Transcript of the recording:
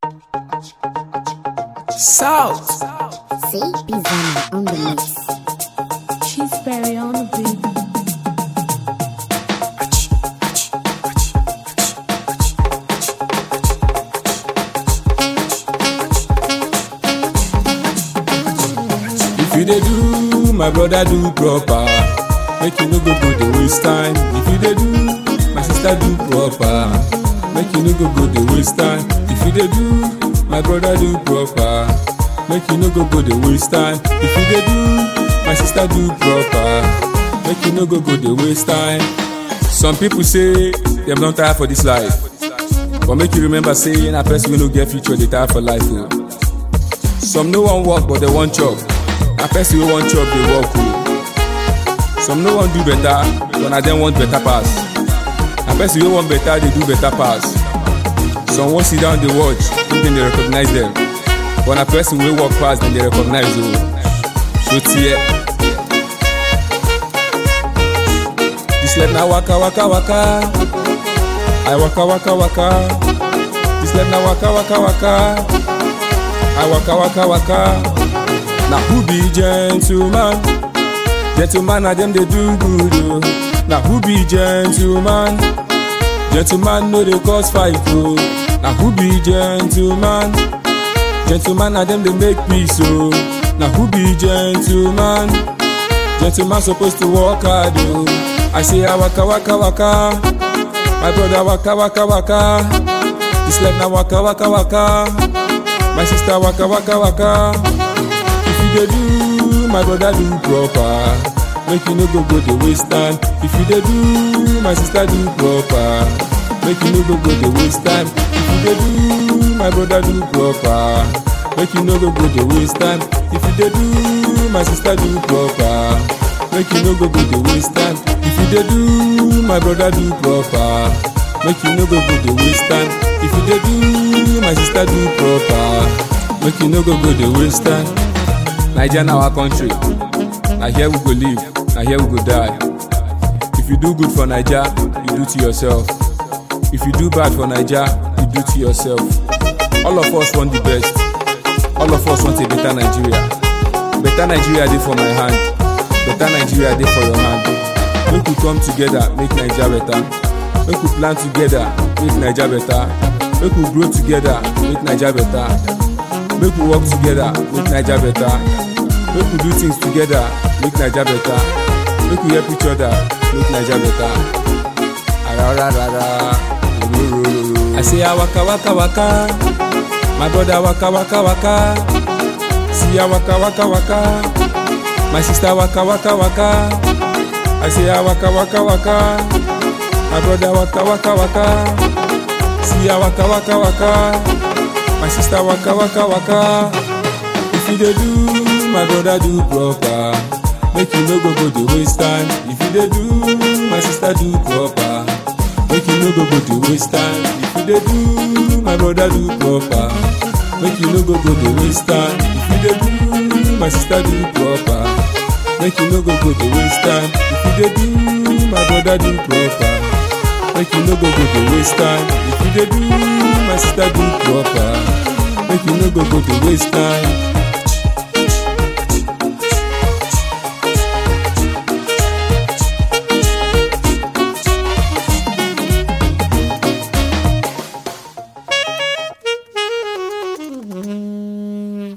South. See, Bizana on the mix. She's very on the beat. If you dey do, my brother do proper. Make you no go go dey waste time. If you dey do, my sister do proper. Make you no go go dey waste time. If you dey do, my brother do proper. Make you no go go dey waste time. If you dey do, my sister do proper. Make you no go go dey waste time. Some people say dem don tire for this life. But make you remember say na person wey no get future dey tire for life o. Some no wan work but dem wan chop. Na person wey wan chop dey work o. Some no wan do better but na dem want better pass. Na person wey wan better dey do better pass. Some wan sit down dey watch if dem dey recognize dem. But na person wey work pass dem dey recognize o. So tear. This life na waka waka waka. I waka waka waka. This life na waka waka waka. I waka waka waka. Na who be gentleman? Gentleman na dem dey do good o. Na who be gentleman? Gentleman no dey cause fight o. Na who be gentleman? Gentleman na dem dey make peace o. Na who be gentleman? Gentleman suppose to work hard o. I say I waka waka waka. My brother waka waka waka. This life na waka waka waka. My sister waka waka waka. If you dey do, my brother do proper. Make you no go go dey waste time. If you dey do, my sister do proper. Make you no go go dey waste time. If you dey do, my brother do proper. Make you no go go dey waste time. If you dey do, my sister do proper. Make you no go go dey waste time. If you dey do, my brother do proper. Make you no go go dey waste time. If you dey do, my sister do proper. Make you no go go dey waste time. Naija na our country. Na here we go live, na here we go die. If you do good for Naija, you do to yourself. If you do bad for Naija, you do to yourself. All of us want the best. All of us want a better Nigeria. Better Nigeria dey for my hand. Better Nigeria dey for your hand. Make we come together, make Naija better. Make we plan together, make Naija better. Make we grow together, make Naija better. Make we work together, make Naija better. Make we do things together, make Naija better. Make we help each other, make Naija better. Arararara, ororororo. I say I waka waka waka, my brother waka waka waka. See I waka waka waka, my sister waka waka waka. I say I waka waka waka, my brother waka waka waka. See I waka waka waka, my sister waka waka waka. If you dey do, my brother do proper. Make you no go go dey waste time. If you dey do, my sister do proper. Make you no go go dey waste time. If you dey do, my brother do proper. Make you no go go dey waste time. If you dey do, my sister do proper. Make you no go go dey waste time. If you dey do, my brother do proper. Make you no go go dey waste time. If you dey do, my sister do proper. Make you no go go dey waste time.